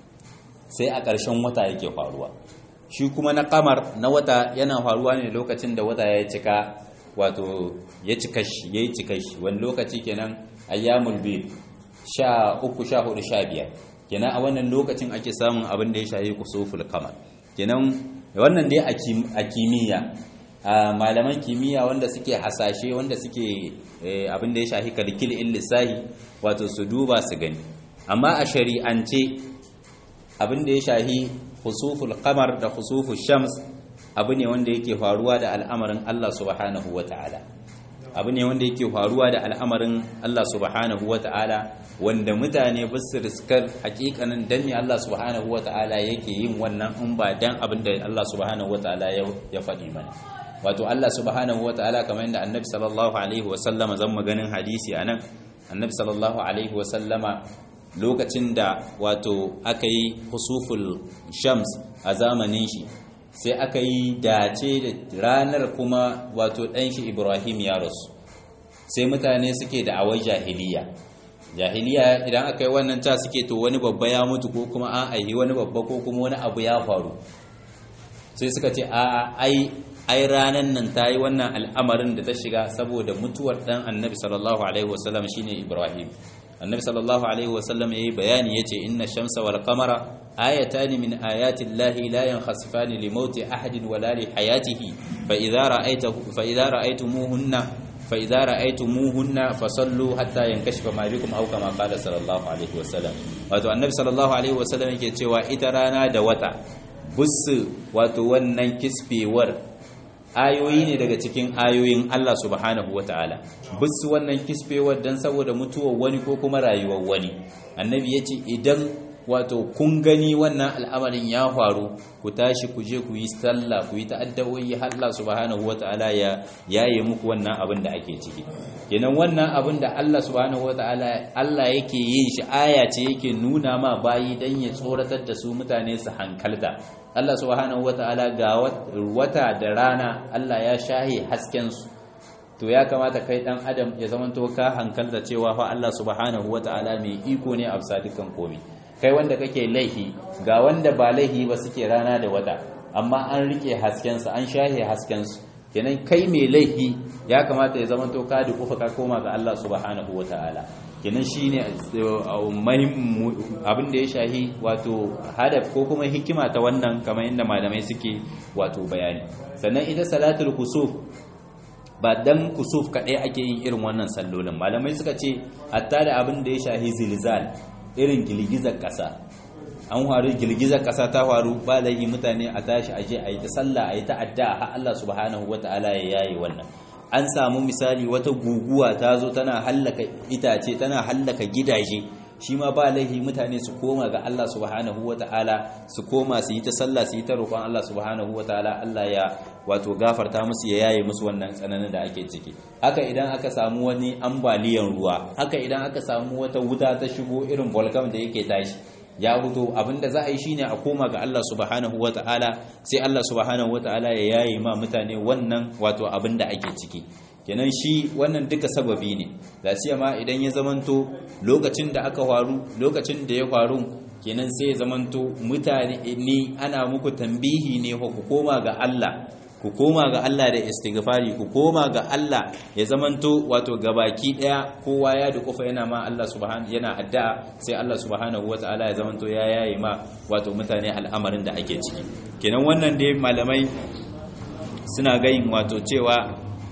sai a ƙarshen wata yake faruwa shi kuma na kamar na wata yana faruwa ne lokacin da wata ya cika wato ya cika shi ya yi cika shi wani lokaci kenan ayyamul bid sha uku sha hudu sha biyar kenan a wannan lokacin ake samun abin da ya shayi kusuful kamar kenan wannan dai a kimiyya a malaman kimiyya wanda suke hasashe wanda suke abin da ya shahi kalkil in lissahi wato su duba su gani amma a shari'ance abin da ya shahi khusuful qamar da khusuful shams abu ne wanda yake faruwa da al'amarin Allah subhanahu wata'ala abu ne wanda yake faruwa da al'amarin Allah subhanahu wata'ala wanda mutane ba su riskar hakikanin dan ne Allah subhanahu wata'ala yake yin wannan in ba dan abin da Allah subhanahu wata'ala ya faɗi mana wato Allah subhanahu wata'ala kamar yadda annabi sallallahu alaihi wasallama zan maganin hadisi anan annabi sallallahu alaihi wasallama lokacin da wato aka yi husuful shams a zamanin shi sai aka yi dace da ranar kuma wato ɗanshi ibrahim ya rasu sai mutane suke da awai jahiliya jahiliya idan aka yi wannan ta suke to wani babba ya mutu ko kuma an aihi wani babba ko kuma wani abu ya faru sai suka ce a ai ai ranan nan ta yi wannan al'amarin da ta shiga saboda mutuwar ɗan annabi sallallahu alaihi wasallam shine ibrahim annabi sallallahu alaihi wasallam yayi bayani yace inna shamsa wal qamara ayatan min ayati llahi la yankhasifani li mauti ahadin wala li hayatihi fa idza ra'aytahu fa idza ra'aytumuhunna fa idza ra'aytumuhunna fasallu hatta yankashifa ma bikum aw kama qala sallallahu alaihi wasallam wato annabi sallallahu alaihi wasallam yake cewa ita rana da wata bussu wato wannan kisfewar ayoyi ne daga cikin ayoyin Allah subhanahu wataala bisu wannan kisfewar dan saboda mutuwar wani ko kuma rayuwar wani annabi yace idan wato kun gani wannan al'amarin ya faru ku tashi ku je ku yi sallah ku yi ta'addawoyi Allah subhanahu wata'ala ya yaye muku wannan abin da ake ciki kenan wannan abin da Allah subhanahu wata'ala Allah yake yin shi aya ce yake nuna ma bayi dan ya tsoratar da su mutane su hankalta Allah subhanahu wata'ala ga wata da rana Allah ya shahe hasken su to ya kamata kai dan adam ya zamanto ka hankalta cewa fa Allah subhanahu wata'ala mai iko ne a bisa dukkan komai kai wanda kake laihi ga wanda ba laihi ba suke rana da wata amma an rike haskensu an shahe haskensu kenan kai mai laihi ya kamata ya zama to ka dukufa ka koma ga Allah subhanahu wataala kenan shine abin da ya shahi wato hadaf ko kuma hikima ta wannan kamar inda malamai suke wato bayani sannan ita salatul kusuf ba dan kusuf kadai ake yin irin wannan sallolin malamai suka ce hatta da abin da ya shahi zilzal irin girgizar ƙasa an faru girgizar ƙasa ta faru ba da yi mutane a tashi aje a yi ta sallah a yi ta addu'a har Allah subhanahu wata'ala ya yaye wannan an samu misali wata guguwa ta zo tana hallaka itace tana hallaka gidaje shi ma ba laihi mutane su koma ga Allah subhanahu wata'ala su koma su yi ta sallah su yi ta roƙon Allah subhanahu wata'ala Allah ya wato gafarta musu ya yaye musu wannan tsananin da ake ciki haka idan aka samu wani ambaliyan ruwa haka idan aka samu wata wuta ta shigo irin volcano da yake tashi ya fito abinda za a yi shine a koma ga Allah subhanahu wata'ala sai Allah subhanahu wata'ala ya yaye ma mutane wannan wato abinda ake ciki kenan shi wannan duka sababi ne da ma idan ya zamanto lokacin da aka faru lokacin da ya faru kenan sai ya zamanto mutane ne ana muku tambihi ne ku koma ga Allah ku koma ga Allah da istighfari ku koma ga Allah ya zamanto wato gabaki daya kowa ya dukufa yana ma Allah subhanahu yana addu'a sai Allah subhanahu wataala ya zamanto ya yaye ma wato mutane al'amarin da ake ciki kenan wannan dai malamai suna gayin wato cewa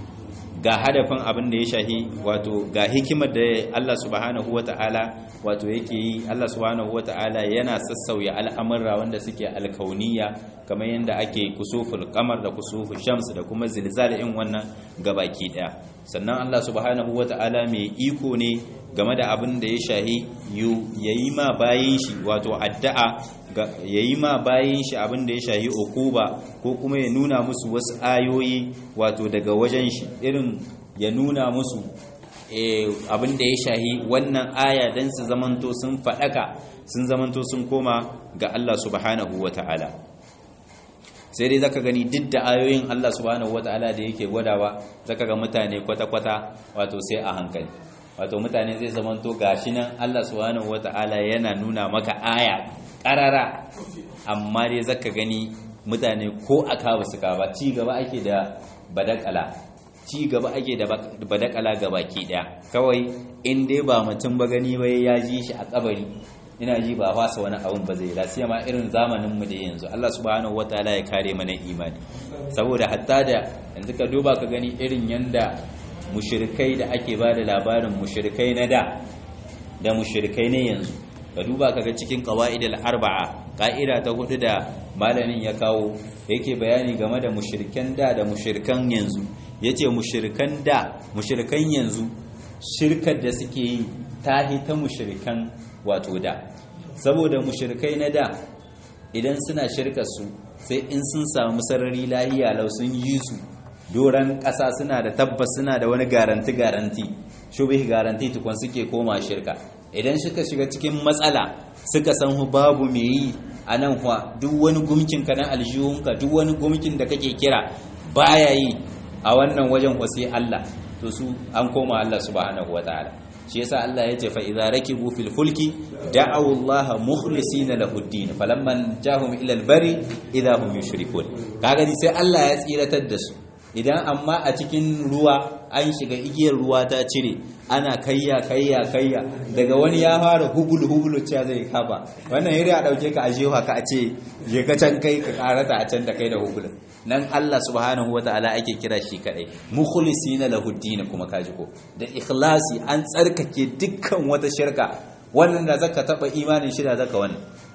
ga hadafin abin da ya shahi wato ga hikimar da Allah subhanahu wata'ala wato yake yi Allah subhanahu wata'ala yana sassauya al'amurra wanda suke alkauniya kamar yadda ake kusuful kamar da kusuful shams da kuma zilzalin wannan gabaki daya sannan Allah subhanahu wata'ala mai iko ne game da abin da ya shahi yayi ma bayin shi wato addu'a yayi ma bayin shi abin da ya shahi ukuba ko kuma ya nuna musu wasu ayoyi wato daga wajen shi irin ya nuna musu abin da ya shahi wannan aya dan su zamanto sun faɗaka sun zamanto sun koma ga Allah subhanahu wata'ala sai dai zaka gani duk da ayoyin Allah subhanahu wata'ala da yake gwadawa zaka ga mutane kwata-kwata wato sai a hankali wato mutane zai zamanto gashi nan Allah subhanahu wata'ala yana nuna maka aya karara amma dai zaka gani mutane ko aka ba su ba ci gaba ake da badakala ci gaba ake da badakala gabaki daya kawai in dai ba mutum ba gani bai ya ji shi a kabari ina ji ba fasa wani abun ba zai lasiya ma irin zamanin mu da yanzu Allah subhanahu wataala ya kare mana imani saboda hatta da yanzu ka duba ka gani irin yanda mushrikai da ake ba da labarin mushrikai na da da mushrikai ne yanzu ka duba kaga cikin qawaidul arba'a ka'ida ta hudu da malamin ya kawo yake bayani game da mushrikan da da mushrikan yanzu yace mushrikan da mushrikan yanzu shirkar da suke yi tahi ta mushrikan wato da saboda mushrikai na da idan suna shirkar su sai in sun samu sarari lahiya lau sun yi su doran ƙasa suna da tabbas suna da wani garanti garanti shubih garanti tukun suke koma shirka idan suka shiga cikin matsala suka san babu me yi a nan kuwa duk wani gumkin ka na aljihunka duk wani gumkin da kake kira baya yi a wannan wajen kwasi Allah to su an koma Allah subhanahu wataala shi yasa Allah ya ce fa idza rakibu fil fulki da'u Allah mukhlisina lahu ad-din falamma jahum ila al-bari idza hum yushrikun kaga sai Allah ya tsiratar da su idan amma a cikin ruwa an shiga igiyar ruwa ta cire ana kayya kayya kayya daga wani ya fara hubul hubul cewa zai kafa wannan yiri a dauke ka a jefa ka a ce je ka can kai ka karata a can da kai da hubul nan Allah subhanahu wataala ake kira shi kadai mukhlisina lahu din kuma kaji ko da ikhlasi an tsarkake dukkan wata shirka wannan da zaka taba imanin shi da zaka wannan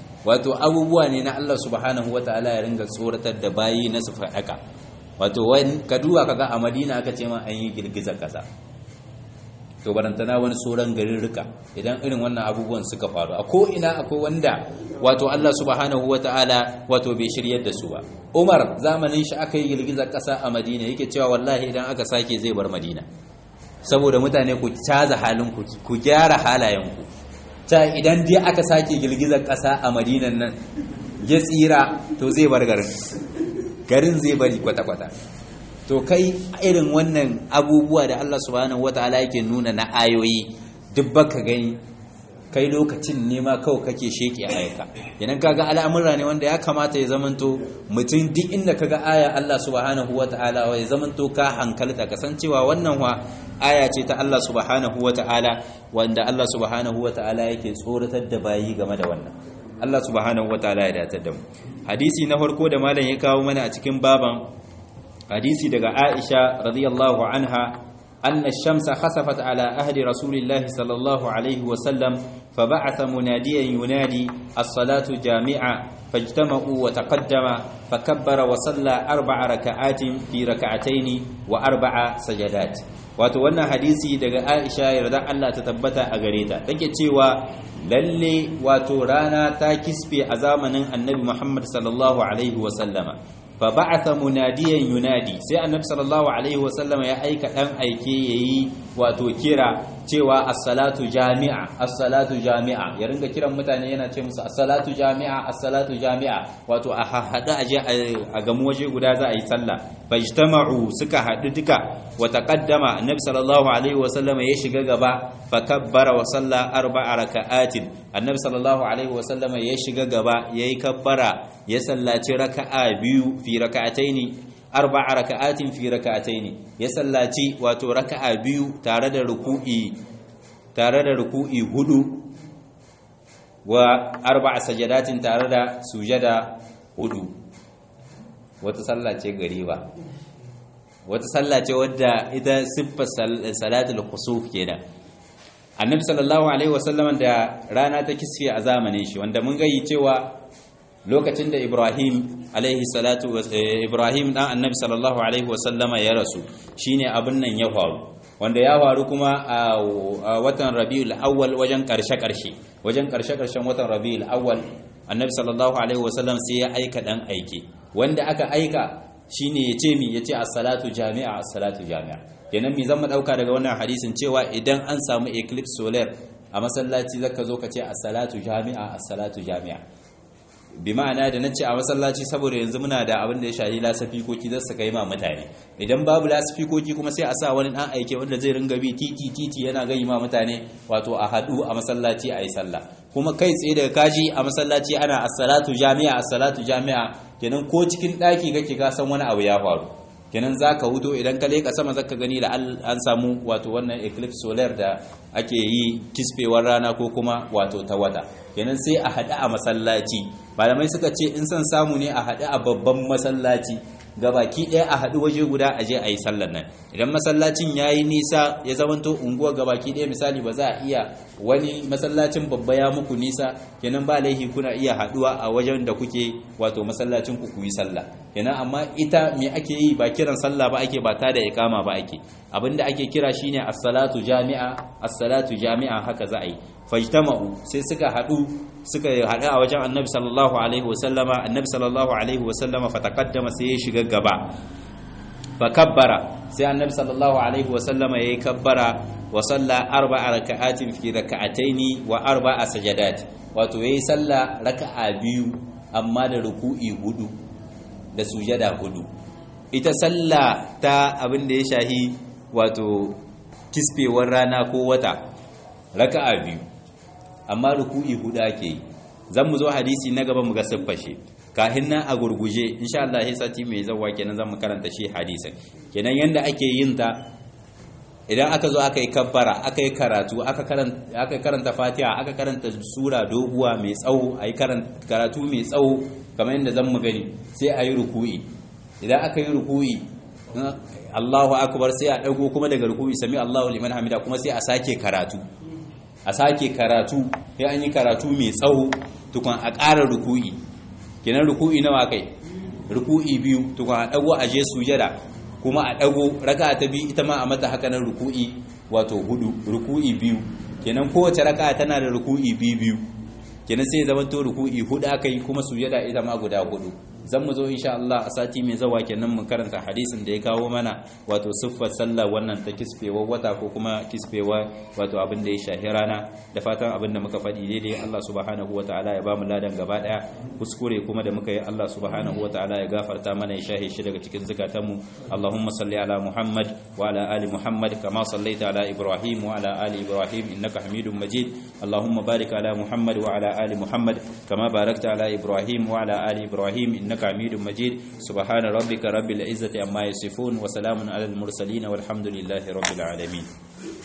wato abubuwa ne na Allah subhanahu wataala ya ringa tsoratar da bayi na su faɗaka wato ka duba kaga a Madina aka ce ma an yi girgizar kasa to barantana wani sauran garin rika idan irin wannan abubuwan suka faru a ko'ina akwai wanda wato Allah subhanahu wa ta'ala wato bai shiryar da su ba umar zamanin shi aka yi girgizar ƙasa a madina yake cewa wallahi idan aka sake zai bar madina saboda mutane ku caza halinku ku gyara halayenku ta idan dai aka sake girgizar ƙasa a madinan nan ya tsira to zai bar garin garin zai bari kwata-kwata to kai irin wannan abubuwa da Allah subhanahu wataala yake nuna na ayoyi duk baka gani kai lokacin nema kawai kake sheke ayaka idan kaga al'amura ne wanda ya kamata ya zamanto mutum duk inda kaga aya Allah subhanahu wataala ya zamanto ka hankalta kasancewa wannan wa aya ce ta Allah subhanahu wataala wanda Allah subhanahu wataala yake tsoratar da bayi game da wannan Allah subhanahu wataala ya datar da mu hadisi na farko da malam ya kawo mana a cikin baban hadisi daga Aisha radiyallahu anha أن الشمس خسفت على أهل رسول الله صلى الله عليه وسلم فبعث مناديا ينادي الصلاة جامعة فاجتمعوا وتقدم فكبر وصلى أربع ركعات في ركعتين وأربع سجدات wato wannan hadisi daga Aisha yarda Allah ta tabbata a gare ta take cewa lalle wato rana ta kisfe a zamanin Annabi Muhammad sallallahu alaihi wa sallama fa ba'atha munadiyan yunadi sai Annabi sallallahu alaihi wa sallama ya aika dan aike yayi wato kira cewa as-salatu jami'a as-salatu jami'a ya ringa kiran mutane yana ce musu as-salatu jami'a as-salatu jami'a wato a hada aje a gamu waje guda za a yi sallah fajtama'u suka hadu duka wa taqaddama annabi sallallahu alaihi wa sallam ya shiga gaba fa kabbara wa salla arba'a raka'atin annabi sallallahu alaihi wa sallam ya shiga gaba yayi kabbara ya sallaci raka'a biyu fi raka'ataini arba'a raka'atin fi raka'ataini ya sallaci wato raka'a biyu tare da ruku'i tare da ruku'i hudu wa arba'a sajadatin tare da sujada hudu wata sallah ce gariba wata sallah ce wadda ita siffar salatul khusuf kenan annabi sallallahu alaihi wasallam da rana ta kisfe a zamanin shi wanda mun gayi cewa lokacin da Ibrahim alaihi salatu Ibrahim dan annabi sallallahu alaihi wasallama ya rasu shine abin nan ya faru wanda ya faru kuma a watan Rabiul Awwal wajen karshe karshe wajen karshe karshen watan Rabiul Awwal annabi sallallahu alaihi wasallam sai ya aika dan aike wanda aka aika shine yace mi yace as-salatu jami'a as-salatu jami'a kenan mi zan dauka daga wannan hadisin cewa idan an samu eclipse solar a masallaci zaka zo ka ce as-salatu jami'a as-salatu jami'a bi ma'ana da nace a masallaci saboda yanzu muna da abin da ya shahi lasafikoki za su kai ma mutane idan babu lasafikoki kuma sai a sa wani dan aike wanda zai ringa bi titi titi yana gai ma mutane wato a hadu a masallaci a yi sallah kuma kai tsaye daga kaji a masallaci ana as-salatu jami'a as-salatu jami'a kenan ko cikin daki kake ka san wani abu ya faru kenan zaka hudo idan ka leka sama zaka gani da an samu wato wannan eclipse solar da ake yi kisfewar rana ko kuma wato ta wata kenan sai a haɗu a masallaci malamai suka ce in son samu ne a haɗu a babban masallaci gabaki ɗaya a haɗu waje guda a je a yi sallar nan idan masallacin ya yi nisa ya zamanto unguwa gabaki ɗaya misali ba za a iya wani masallacin babba ya muku nisa kenan ba laihi kuna iya haɗuwa a wajen da kuke wato masallacin ku yi sallah kenan amma ita me ake yi ba kiran sallah ba ake ba ta da iqama ba ake abinda ake kira shine as-salatu jami'a as-salatu jami'a haka za a yi fajtama'u sai suka haɗu suka haɗu a wajen annabi sallallahu alaihi wasallama annabi sallallahu alaihi wasallama fataqaddama sai ya shiga gaba fa kabbara sai annabi sallallahu alaihi wasallama yayi kabbara wa salla arba'a raka'atin fi raka'ataini wa arba'a sajadat wato yayi salla raka'a biyu amma da ruku'i hudu da sujada hudu ita salla ta abin da ya shahi wato kisfewar rana ko wata raka'a biyu amma ruku'i hudu ake yi zan mu zo hadisi na gaba mu ga siffashe kahin nan a gurguje insha Allah sai sati mai zawa kenan zan mu karanta shi hadisin kenan yanda ake yin ta idan aka zo aka yi kabbara aka yi karatu aka karanta aka karanta Fatiha aka karanta sura doguwa mai tsawo ayi karatu mai tsawo kamar yadda zan mu gani sai ayi ruku'i idan aka yi ruku'i Allahu akbar sai a dago kuma daga ruku'i sami Allahu liman hamida kuma sai a sake karatu a sake karatu sai an yi karatu mai tsawo tukun a ƙara ruku'i kenan ruku'i nawa kai ruku'i biyu tukun a dago a je sujada kuma a dago raka ta biyu ita ma a mata haka nan ruku'i wato hudu ruku'i biyu kenan kowace raka tana da ruku'i biyu biyu kenan sai zaman to ruku'i hudu aka yi kuma sujada ita ma guda hudu zan mu zo insha Allah a sati mai zawa kenan mu karanta hadisin da ya kawo mana wato siffar sallah wannan ta kisfewa wata ko kuma kisfewa wato abin da ya shahi rana da fatan abin da muka faɗi daidai Allah subhanahu wataala ya bamu ladan gaba daya kuskure kuma da muka yi Allah subhanahu wataala ya gafarta mana ya shahi shi daga cikin zakatanmu Allahumma salli ala Muhammad wa ala ali Muhammad kama sallaita ala Ibrahim wa ala ali Ibrahim innaka Hamidum Majid Allahumma barik ala Muhammad wa ala ali Muhammad kama barakta ala Ibrahim wa ala ali Ibrahim إنك حميد مجيد سبحان ربك رب العزة عما يصفون وسلام على المرسلين والحمد لله رب العالمين